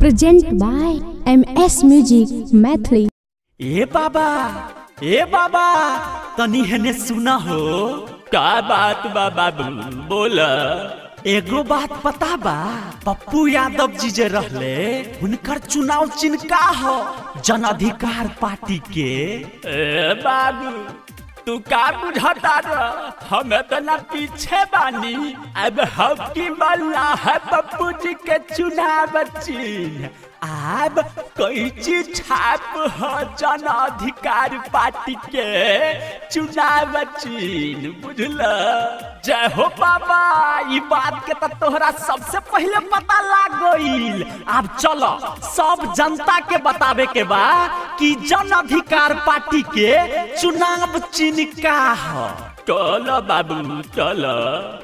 Present by MS Music Mathli. ए बाबा ए बाबा तनी हेने सुना हो का बात बा बाबू बोल एगो बात पता बा पप्पू यादव जी जे रहले हुनकर चुनाव चिन्ह का हो जन अधिकार पार्टी के ए बाबू तू का बुझता र हम इतना पीछे बानी अब हम की मल्ला है पप्पू जी के चुनाव चिन्ह अब कोई चीज छाप हो जन अधिकार पार्टी के चुनाव चिन्ह बुझल जय हो बाबा ई बात के तो तोहरा सबसे पहले पता लाग गईल अब चलो सब जनता के बतावे के बा कि जन अधिकार पार्टी के चुनाव चिन्ह का है चलो बाबू चलो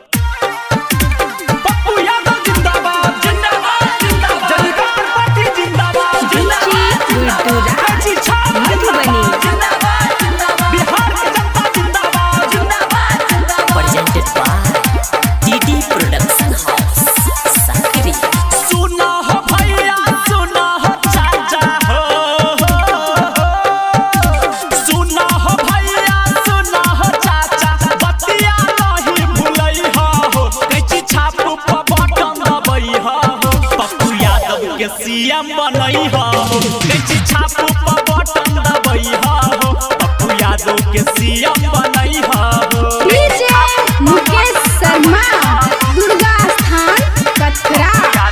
पप्पू यादव जिंदाबाद जिंदाबाद जिंदाबाद जनता पार्टी जिंदाबाद जिंदाबाद काची छाप जिंदाबाद जिंदाबाद जिंदाबाद बिहार की जनता जिंदाबाद जिंदाबाद presented by DD Production House, Sakri. सुना हो भैया सुना हो चाचा हो सुना हो भैया सुना हो चाचा बतिया नहीं भूलई हो कैची छाप पर बटन दबई हो पप्पू यादव के सीएम बनई हो कैची छाप पर बटन दबई हो पप्पू यादव के सीएम बनई हो DJ मुकेश शर्मा दुर्गा स्थान कटरा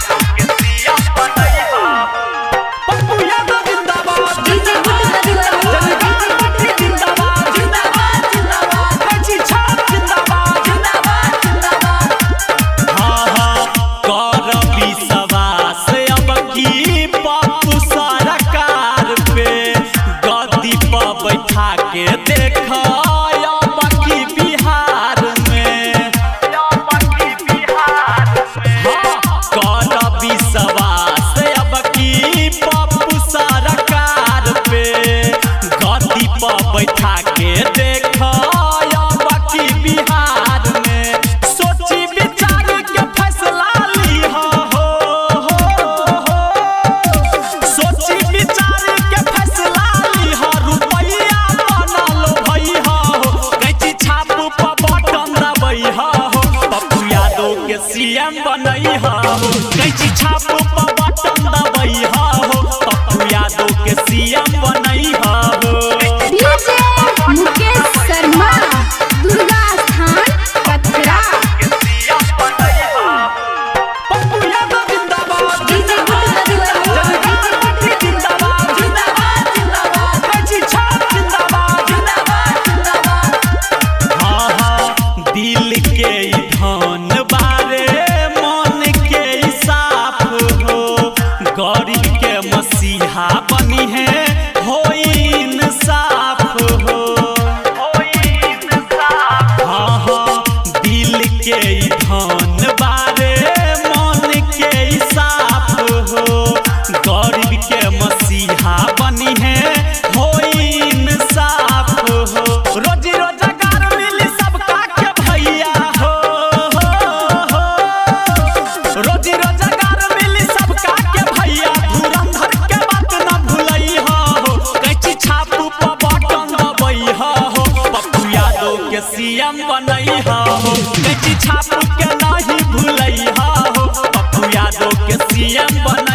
पप्पू यादव जिंदाबाद DJ गुड्डू मधुवर जिंदाबाद जिंदाबाद जिंदाबाद कैची छाप जिंदाबाद जिंदाबाद जिंदाबाद हाँ हाँ कर विश्वास अब की पप्पू सरकार पे गद्दी पर बैठा के देख अब की बिहार में हाँ, कर विश्वास अब की पप्पू सरकार पे गद्दी पर बैठा के देख अब की बिहार में सोची विचार के फैसला ली हो सोची विचार के फैसला ली हो रुपया बनल भई हो कैची छाप पर बटन दबई हो पप्पू यादव के सीएम बनई हो कैची छाप पर बटन दबई हो पप्पू यादव के सीएम बनई हो DJ मुकेश शर्मा दुर्गा स्थान कटरा पप्पू यादव जिंदाबाद DJ गुड्डू मधुवर जिंदाबाद जिंदाबाद जिंदाबाद कैची छाप जिंदाबाद जिंदाबाद जिंदाबाद हाँ हाँ दिल के ई धन बारे मन के ई साफ हो गरीब के मसीहा बनी है हो इंसाफ हो हाँ हाँ दिल के ई धन बारे मन के ई साफ हो गरीब के मसीहा बनी है हो इंसाफ हो रोजी रोजगार मिली सबका के भैया हो रोजी रोजगार मिली सबका के भैया धुरंधर के बात न भूलई हो कैची छाप पर बटन दबई हो पप्पू यादव के सीएम बनई हो कैची छाप के नहीं भूलई हो पप्पू यादव के सीएम बन